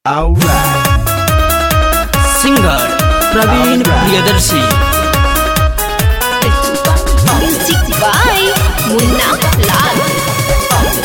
Alright. Singer Praveen Priyadarshi Music by Munna Lal.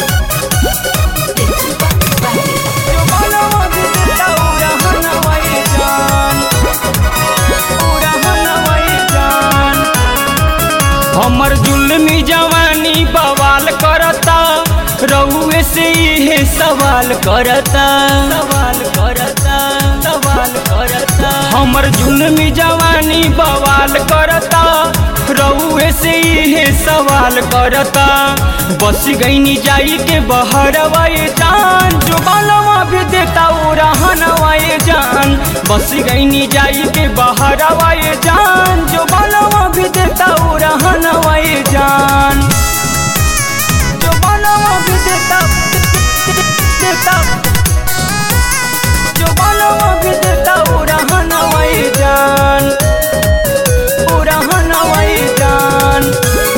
हमर जुल्मी जवानी बवाल करता रउए से इहे सवाल करता सवाल करता सवाल करता हमर जुल्मी जवानी बवाल करता रउए से इहे सवाल करता बस गईनी जाई के बहरवा ये जान जो बालवा भी देता वो रहनवा ये जान बस गईनी जाई के बहरवा ये जान जो बालवा भी देता वो रहनवा ये जान जो बालवा भी देता देता जो बालवा भी देता वो रहनवा ये जान वो रहनवा ये जान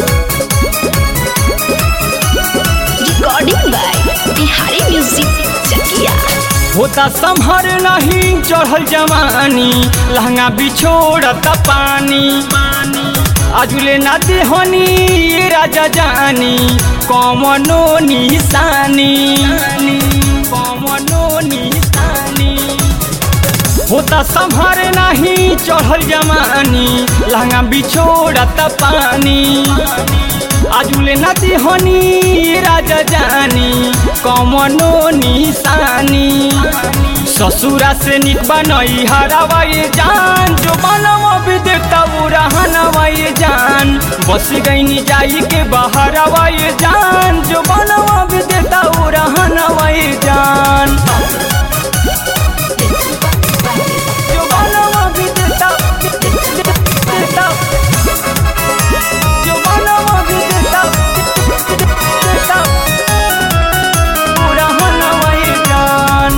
Recording by Bihari Music Chakia. होता संभर नहीं चढ़ल जवानी लहंगा बिछोड़त पानी आजुले ना देहनी ये राजा जानी कमनो निशानी कमनो निशानी होता संभर नहीं चढ़ल जवानी लहंगा बिछोड़त पानी आजुले ना देहनी राजा जानी कमनो निशानी ससुरा से निक बनई हरावा ये जान जो बनवा भी देता वो रहनवा ये जान बस गईनी जाई के बहरवा ये जान जो बनवा भी देता वो रहनवा ये जान जो बनवा भी देता देता जो बनवा भी देता देता वो रहनवा ये जान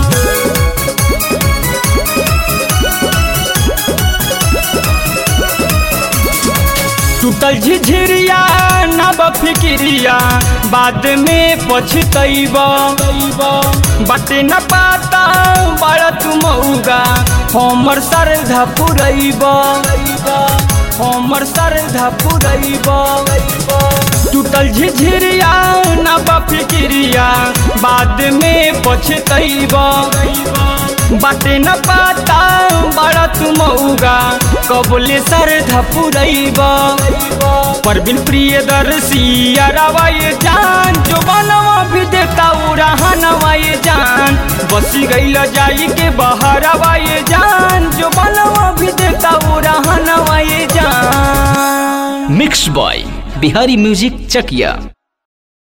टूटल झिझिरिया नब फिकिरिया बाद में पछतैब बाटे न पाता बड़ा तुमौगा हमर श्रद्धा पुरैब हमर श्रद्धा पुरैब टूटल झिझिरिया नब फिकिरिया बाद में पछतैब बाटे न पाता बड़ा तुमौगा कबले श्रद्धा पुरैब परबिन प्रिय दर्शी अरवा ये जान जो बनवा भी देता उ रहनवा ये जान बसी गईल जाई के बहरवा ये जान जो बनवा भी देता उ रहनवा ये जान mix by Bihari music Chakiya